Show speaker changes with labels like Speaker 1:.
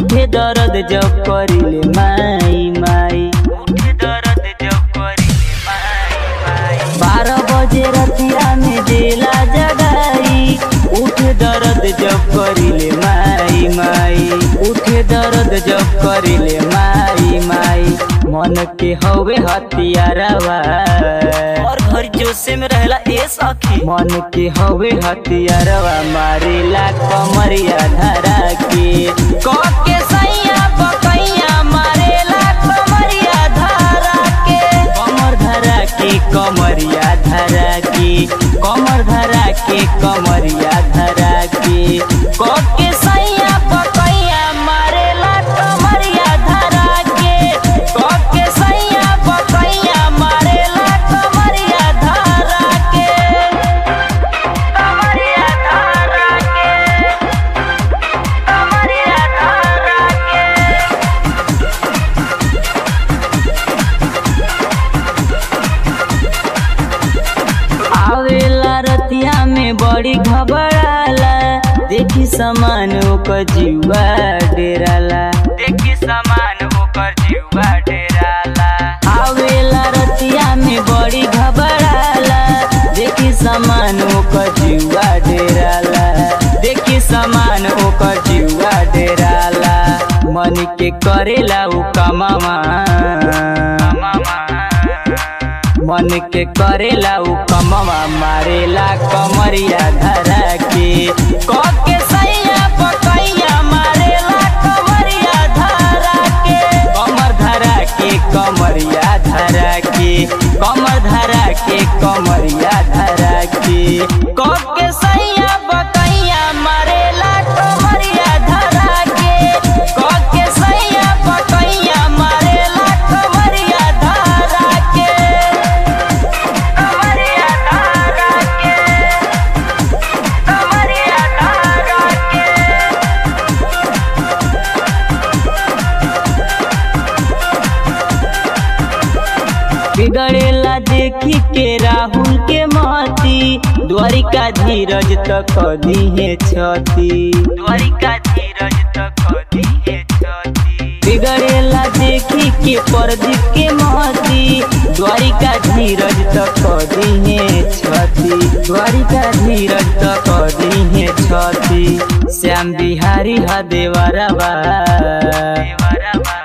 Speaker 1: उठे दर्द जब करिले माई माई उठे दर्द जब करिले माई माई बारह बजे रतिया में देला जगाई उठे दर्द जब करिले माई माई उठे दर्द जब करिले माई माई मन के हवे हथियारवा और घर जोसे में रहला ए सखी मन के हवे हथियारवा मारेला कमरिया धरा के क के सैया बकैया मारेला कमरिया धरा के कमर धरा के कमरिया धरा के कमर धरा के कमरिया धरा के क के सैया बकैया मारेला कमरिया धरा के क के सैया बकैया मारेला कमरिया धरा के कमरिया धरा के कमरिया धरा के आवेला रतिया में बड़ी घबराला देखी समान ओकर जीवा डेराला देखी समान ओकर जीवा डेराला आवेला रतिया में बड़ी घबराला देखी समान ओकर जीवा डेराला देखी समान ओकर जीवा डेराला मन के करेला उ कमावा मन के करेला उ कमवा मारेला कमरिया धरा के क के सैया पकैया मारेला कमरिया धरा के कमर धरा के कमरिया धरा के कमर धरा के कमरिया धरा के क के सैया पकैया मारेला कमरिया धरा के क के सैया पकैया मारेला कमरिया धरा के कमरिया धरा के कमरिया धरा के बिगड़ेला देखी के राहुल के महती द्वारिका धीरज तक दी है छती द्वारिका धीरज तक दी है छती बिगड़ेला देखी के प्रदीप के महती द्वारिका धीरज तक दी है छती द्वारिका धीरज तक दी है छती श्याम बिहारी हा देवरवा देवरवा